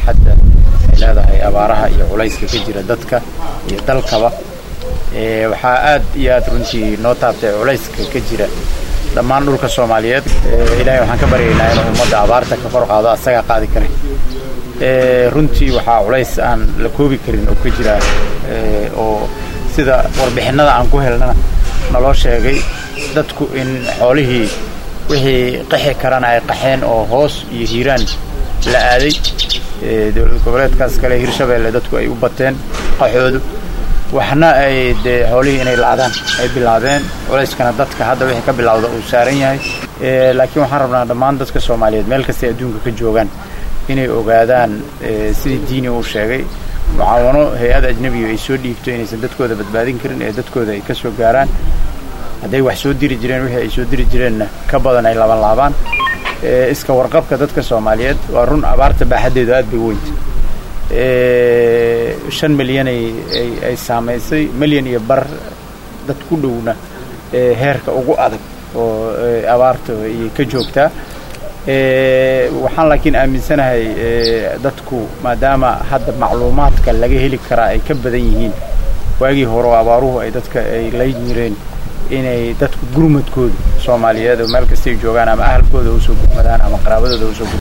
baaxadda ay leedahay abaaraha iyo culayska ka jira dadka iyo dalkaba waxaa aad iyo aad runtii noo taabtay culayska ka jira dhammaan dhulka soomaaliyeed ilaahay waxaan ka baryaynaa inuu ummadda abaarta ka kor qaado asagaa qaadi kara runtii waxaa culays aan la koobi karin oo ka jira oo sida warbixinnada aan ku helnana naloo sheegay dadku in xoolihii wixii qaxi karana ay qaxeen oo hoos iyo hiiraan la aaday dowlad goboleedkaas kale hirshabeelle dadku ay u bateen qaxoodu waxna ay dee xoolihii inay lacdaan ay bilaabeen culayskana dadka hadda wixii ka bilowda uu saaran yahay laakiin waxaan rabnaa dhammaan dadka soomaaliyeed meel kastay adduunka ka joogaan inay ogaadaan sidii diini uu sheegay mucaawano hay-ad ajnebiga ay soo dhiibto inaysan dadkooda badbaadin karin ee dadkooda ay ka soo gaaraan hadday wax soo diri jireen wixii ay soo diri jireenna ka badan ay laban laabaan iska warqabka dadka soomaaliyeed waa run abaarta baaxaddeedu aad bay weynta shan milyan ay saamaysay milyan iyo bar dad ku dhowna heerka ugu adag oo abaarta ayay ka joogtaa waxaan laakiin aaminsanahay dadku maadaama hadda macluumaadka laga heli karaa ay ka badan yihiin waagii hore oo abaaruhu ay dadka ay la jireen inay dadku gurmadkooda soomaaliyeed oo meel kastay joogaan ama ahalkooda usoo gurmadaan ama qaraabadooda usoo